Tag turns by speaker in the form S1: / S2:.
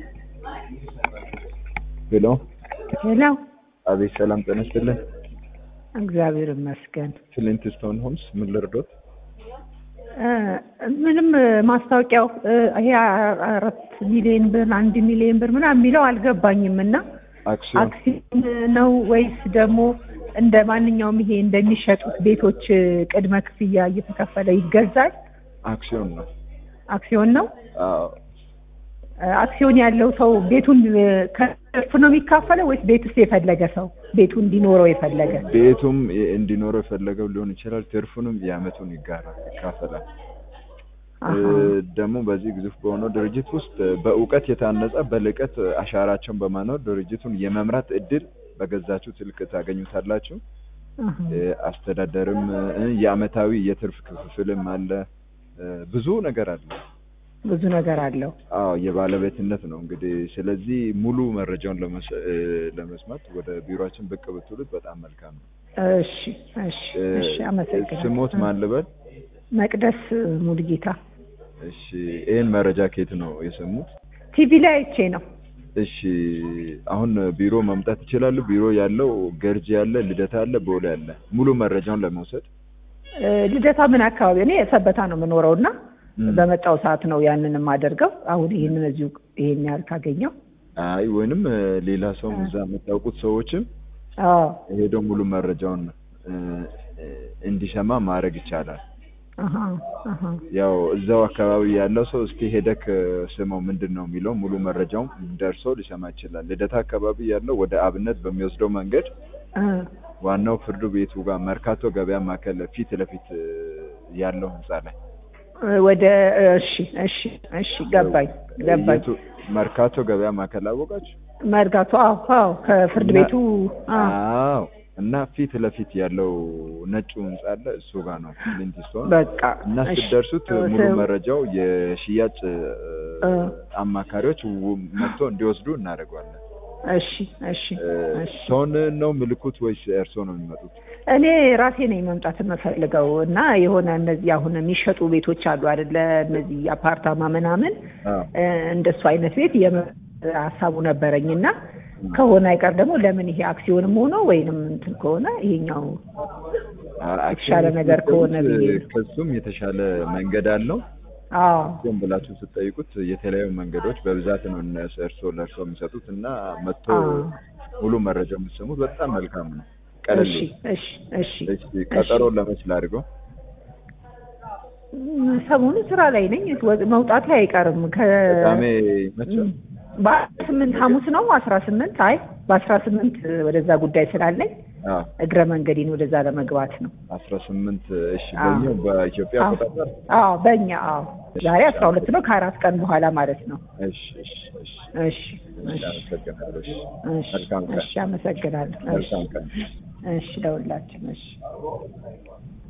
S1: ሄሎ
S2: ሄሎ፣
S1: አቤት፣ ሰላም ጤና ይስጥልን።
S2: እግዚአብሔር ይመስገን።
S1: ፍሊንት ስቶን ሆምስ ምን ልርዶት?
S2: እ ምንም ማስታወቂያው እ ይሄ አራት ሚሊዮን ብር አንድ ሚሊዮን ብር ምናምን የሚለው አልገባኝም እና
S1: አክሲዮን
S2: አክሲዮን ነው ወይስ ደግሞ እንደ ማንኛውም ይሄ እንደሚሸጡት ቤቶች ቅድመ ክፍያ እየተከፈለ ይገዛል?
S1: አክሲዮን ነው።
S2: አክሲዮን ነው።
S1: አዎ
S2: እ አክሲዮን ያለው ሰው ቤቱን እ ከትርፍ ነው የሚካፈለው ወይስ ቤትስ የፈለገ ሰው ቤቱ እንዲኖረው የፈለገ?
S1: ቤቱም እንዲኖረው የፈለገው ሊሆን ይችላል። ትርፉንም የአመቱን ይጋራል፣ ይካፈላል።
S2: አሃ።
S1: እ ደግሞ በዚህ ግዙፍ በሆነው ድርጅት ውስጥ በእውቀት የታነጸ በልቀት አሻራቸውን በማኖር ድርጅቱን የመምራት እድል በገዛችሁ ስልክ ታገኙታላችሁ።
S2: አሃ።
S1: እ አስተዳደርም እ የአመታዊ የትርፍ ክፍፍልም አለ። እ ብዙ ነገር አለ።
S2: ብዙ ነገር አለው።
S1: አዎ የባለቤትነት ነው እንግዲህ። ስለዚህ ሙሉ መረጃውን ለመስ- እ ለመስማት ወደ ቢሮአችን ብቅ ብትሉት በጣም መልካም ነው።
S2: እሺ እሺ
S1: እ
S2: እሺ፣ አመሰግናለሁ።
S1: ስሞት ማን ልበል?
S2: መቅደስ ሙሉጌታ
S1: እሺ ይህን መረጃ ከየት ነው የሰሙት?
S2: ቲቪ ላይ አይቼ ነው።
S1: እሺ አሁን ቢሮ መምጣት ይችላሉ። ቢሮ ያለው ገርጂ ያለ፣ ልደታ አለ፣ ቦሌ አለ። ሙሉ መረጃውን ለመውሰድ
S2: እ ልደታ ምን አካባቢ? እኔ ሰበታ ነው የምኖረው እና
S1: ም።
S2: በመጣው ሰዓት ነው ያንን የማደርገው። አሁን ይህንን እዚሁ ይሄን ያህል ካገኘው
S1: አይ ወይንም እ ሌላ ሰውም እዛ የምታውቁት ሰዎችም
S2: አዎ
S1: ሄደው ሙሉ መረጃውን እ እ እንዲሰማ ማድረግ ይቻላል።
S2: አሀ አሀ
S1: ያው እዛው አካባቢ ያለው ሰው እስቲ ሄደክ ስመው ምንድን ነው የሚለው ሙሉ መረጃውም ደርሶ ሊሰማ ይችላል። ልደታ አካባቢ ያለው ወደ አብነት በሚወስደው መንገድ
S2: እ
S1: ዋናው ፍርድ ቤቱ ጋር መርካቶ ገበያ ማዕከል ፊት ለፊት እ ያለው ህንጻ ላይ
S2: ወደ እሺ እሺ እሺ ገባኝ ገባኝ።
S1: የቱ- መርካቶ ገበያ ማዕከል አወቃችሁ?
S2: መርጋቶ አዎ አዎ ከፍርድ
S1: እና-
S2: ቤቱ አዎ
S1: አዎ እና ፊት ለፊት ያለው ነጩ ህንጻ አለ እሱ ጋር ነው ፍሊንት ስቶን
S2: በቃ
S1: እና
S2: እሺ።
S1: ስትደርሱት ሙሉ
S2: ሰው-
S1: መረጃው የሽያጭ እ፣
S2: እ።
S1: አማካሪዎች ው- መጥቶ እንዲወስዱ እናደርገዋለን።
S2: እሺ እሺ
S1: እ፣
S2: እሺ
S1: ሰውን ነው ምልኩት ወይስ እርሶ ነው የሚመጡት?
S2: እኔ ራሴ ነኝ መምጣት የምፈልገው እና የሆነ እነዚህ አሁን የሚሸጡ ቤቶች አሉ አይደለ? እነዚህ አፓርታማ ምናምን
S1: አዎ
S2: እ፣ እንደሱ አይነት ቤት የመ- ሀሳቡ ነበረኝ እና ከሆነ አይቀር ደግሞ ለምን ይሄ አክሲዮንም ሆኖ ወይንም እንትን ከሆነ ይሄኛው የተሻለ ነገር ከሆነ ብዬ ነው።
S1: ከሱም የተሻለ መንገድ አለው።
S2: አዎ
S1: ም ብላችሁ ስትጠይቁት የተለያዩ መንገዶች በብዛት ነው እነ እርሶ ለእርሶ የሚሰጡት እና መጥቶ
S2: አዎ።
S1: ሙሉ መረጃ የምትሰሙት በጣም መልካም ነው። ቀለል
S2: እሺ
S1: ይላል።
S2: እሺ እሺ
S1: እሺ ቀጠሮ ለመች ላድርገው?
S2: ም፣ ሰሞኑን ስራ ላይ ነኝ ወ- መውጣቴ አይቀርም ከ
S1: ቅዳሜ ይመቻል?
S2: በአስራ ስምንት ሐሙስ ነው አስራ ስምንት አይ በአስራ ስምንት ወደዛ ጉዳይ ስላለኝ
S1: አዎ
S2: እግረ መንገዴን ወደዛ ለመግባት ነው።
S1: አስራ ስምንት እሺ
S2: አዎ።
S1: በኛው በኢትዮጵያ
S2: አዎ
S1: አቆጣጠር
S2: አዎ፣ በእኛ አዎ፣ ዛሬ አስራ ሁለት ነው ከአራት ቀን በኋላ ማለት ነው።
S1: እሺ እሺ እሺ
S2: እሺ
S1: እሺ
S2: እሺ
S1: አመሰግናለሁ። እሺ
S2: እሺ
S1: መልካም ቀን
S2: እሺ፣ አመሰግናለሁ። እሺ
S1: መልካም ቀን።
S2: እሺ፣ ለሁላችን እሺ